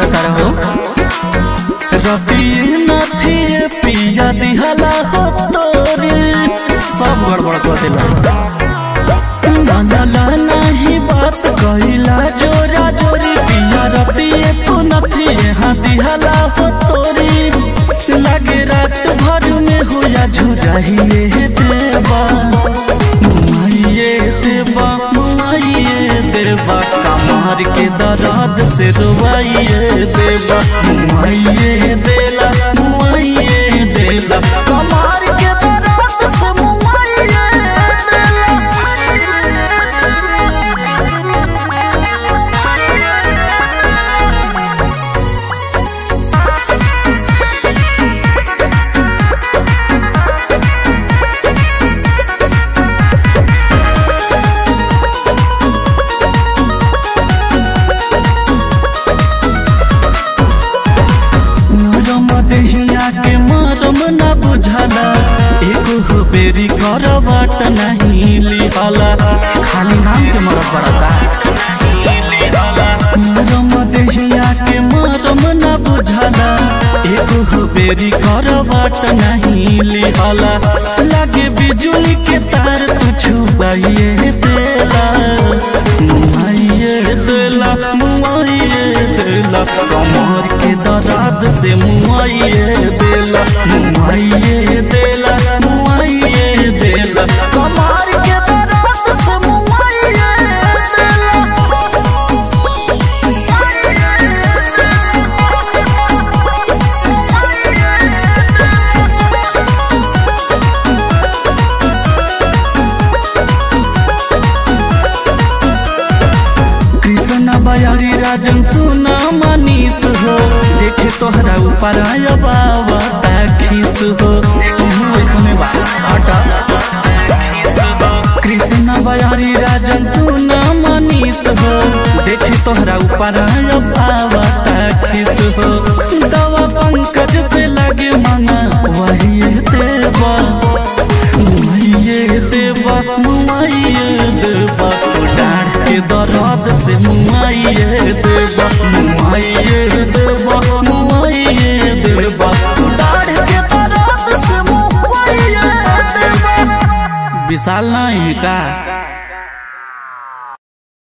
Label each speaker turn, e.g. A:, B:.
A: करता रहो रतिए नथिए पिया दिहला हो तोरे सब गड़बड़ कर देला मानला नहीं बात कहिला जोरा जोरी पिया रतिए तू नथिए हाँ दिहला हो तोरी लागे रात भर में होया झुराइए देवा मुआइए देवा मुआइए देवा कमार के दर्द से रुआइए देवा मुआइए देला मुआइए देला कमार के दर्द से मुआइए नरम देहिया के मरम न बुझला एगो हो बेरी करवट नहीं लिहला खाली नाम के मरद पड़ता नरम देहिया के मरम न बुझला एगो हो बेरी करवट नहीं लिहला लागे बिजुली के तार तू छुपाइए देला मुआइए देला मुआइए देला कमर के दर्द से मुआइए देला मुआइए देला मुआइए देला कमर के दर्द से मुआइए कृष्ण बयारी राजन सुना मनीष हो देखे तोहरा ऊपर आया बाबा खीस हो तुम इसमें बाटा कृष्ण बयारी राजन सुना मनीष हो देखे तोहरा ऊपर आया बाबा खीस हो दवा पंकज से लगे मना वही देवा मुआइए देवा मुआइए देवा डाढ़ के दर्द से मुआइए देवा मुआइए देवा मुआइए देवा डाढ़ के दर्द से मुआइए देवा विशाल नहीं का